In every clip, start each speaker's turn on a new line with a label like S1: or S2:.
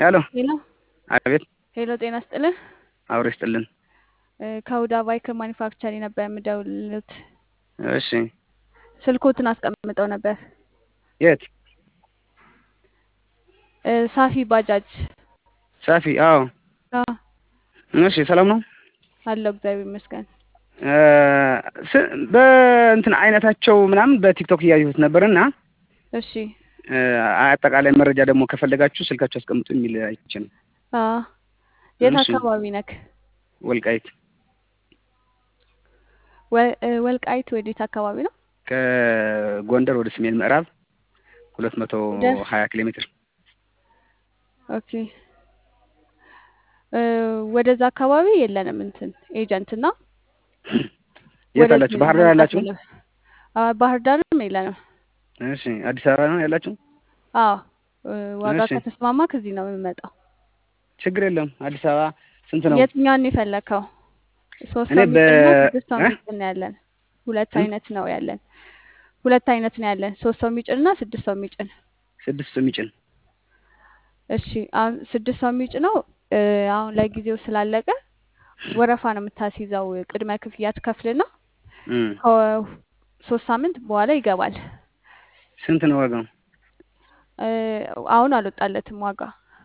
S1: ሄሎ
S2: ሄሎ
S1: አቤት
S2: ሄሎ፣ ጤና ስጥልን።
S1: አብሮ ይስጥልን።
S2: ከሁዳ ቫይክል ማኒፋክቸሪ ነበር የምደውልልዎት።
S1: እሺ
S2: ስልኮትን አስቀምጠው ነበር።
S1: የት
S2: እ ሳፊ ባጃጅ
S1: ሳፊ? አዎ
S2: አዎ፣
S1: እሺ ሰላም ነው።
S2: አለው እግዚአብሔር ይመስገን።
S1: እ ስ- በእንትን አይነታቸው ምናምን በቲክቶክ እያየሁት ነበር እና
S2: እሺ
S1: እ አጠቃላይ መረጃ ደግሞ ከፈለጋችሁ ስልካችሁ አስቀምጡ የሚል አይቼ ነው።
S2: አዎ፣ የት
S1: እሺ።
S2: አካባቢ ነክ?
S1: ወልቃይት
S2: ወ- እ ወልቃይት ወዴት አካባቢ ነው?
S1: ከጎንደር ወደ ሰሜን ምዕራብ ሁለት መቶ
S2: ደስ
S1: ሀያ ኪሎ ሜትር
S2: ኦኬ። እ ወደዛ አካባቢ የለንም እንትን ኤጀንት እና
S1: የት
S2: ወደዚህ
S1: አላችሁ?
S2: ነው
S1: ባህር ዳር
S2: መምጣት
S1: ያላችሁ?
S2: ያለብን። አ ባህር ዳርም የለንም።
S1: እሺ አዲስ አበባ ነው ያላችሁ?
S2: አዎ እ ዋጋ
S1: እሺ
S2: ከተስማማ ከዚህ ነው የምንመጣው።
S1: ችግር የለም። አዲስ አበባ ስንት ነው?
S2: የትኛውን የፈለከው? ሶስት
S1: እኔ
S2: ሰው
S1: በ
S2: የሚጭንና ስድስት ሰው
S1: እ?
S2: የሚጭን ነው ያለን። ሁለት
S1: እ?
S2: አይነት ነው ያለን። ሁለት አይነት ነው ያለን። ሶስት ሰው የሚጭንና ስድስት ሰው የሚጭን።
S1: ስድስት የሚጭን
S2: እሺ አሁን ስድስት ሰው የሚጭነው እ አሁን ላይ ጊዜው ስላለቀ ወረፋ ነው የምታስይዘው። ቅድመ ክፍያ ትከፍልና
S1: እም።
S2: ከሶስት ሳምንት በኋላ ይገባል።
S1: ስንት ነው ዋጋው?
S2: እ አሁን አልወጣለትም ዋጋ።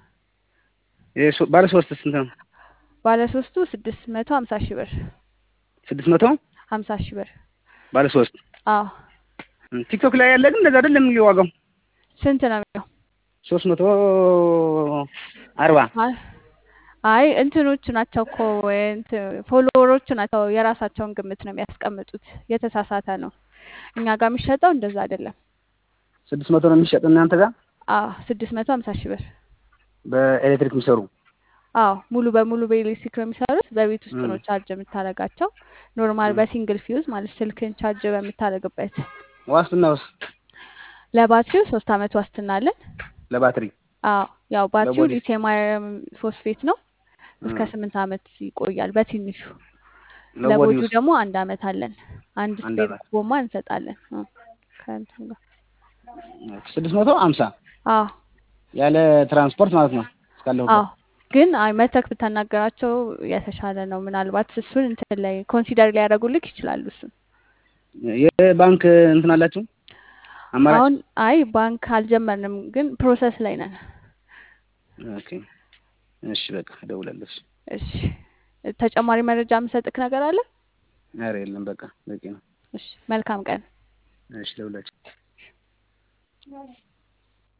S1: የሶ- ባለ ሶስት ስንት ነው?
S2: ባለ ሶስቱ ስድስት መቶ ሀምሳ ሺህ ብር
S1: ስድስት መቶ
S2: ሀምሳ ሺህ ብር።
S1: ባለ ሶስት
S2: አዎ
S1: እም። ቲክቶክ ላይ ያለ ግን እንደዛ አይደለም የሚለው ዋጋው
S2: ስንት ነው የሚለው?
S1: ሶስት መቶ አርባ
S2: አይ አይ እንትኖች ናቸው እኮ እንትን ፎሎወሮች ናቸው የራሳቸውን ግምት ነው የሚያስቀምጡት። የተሳሳተ ነው። እኛ ጋር የሚሸጠው እንደዛ አይደለም።
S1: ስድስት መቶ ነው የሚሸጥ እናንተ ጋር
S2: አዎ ስድስት መቶ ሀምሳ ሺህ ብር።
S1: በኤሌክትሪክ የሚሰሩ
S2: አዎ ሙሉ በሙሉ በኤሌክትሪክ ነው የሚሰሩት። በቤት ውስጥ
S1: እም።
S2: ነው ቻርጅ የምታደርጋቸው። ኖርማል
S1: እም።
S2: በሲንግል ፊውዝ ማለት ስልክን ቻርጅ በምታደርግበት።
S1: ዋስትና ውስጥ
S2: ለባትሪው ሶስት አመት ዋስትና አለን።
S1: ለባትሪ
S2: አዎ ያው ባትሪው
S1: ለቦዲ
S2: ሊቲየም አየርን ፎስፌት ነው። እስከ
S1: እም።
S2: ስምንት አመት ይቆያል በትንሹ።
S1: ለቦዲ
S2: ለቦዲው
S1: ውስጥ
S2: ደግሞ አንድ አመት አለን። አንድ
S1: አንድ
S2: ስፔር
S1: አመት
S2: ጎማ እንሰጣለን። እ ከእንትን ጋር
S1: ስድስት መቶ ሀምሳ
S2: አዎ
S1: ያለ ትራንስፖርት ማለት ነው እስካለሁበት
S2: አዎ ግን አይ መተክ ብታናገራቸው የተሻለ ነው። ምናልባት እሱን እንትን ላይ ኮንሲደር ሊያደርጉልክ ይችላሉ። እሱን
S1: የባንክ እንትን አላችሁ አማራጭ?
S2: አሁን አይ ባንክ አልጀመርንም፣ ግን ፕሮሰስ ላይ ነን።
S1: ኦኬ እሺ በቃ እደውላለሁ። እሺ
S2: እሺ ተጨማሪ መረጃ የምሰጥክ ነገር አለ?
S1: ኧረ የለም በቃ በቂ ነው።
S2: እሺ መልካም ቀን።
S1: እሺ እደውላለሁ።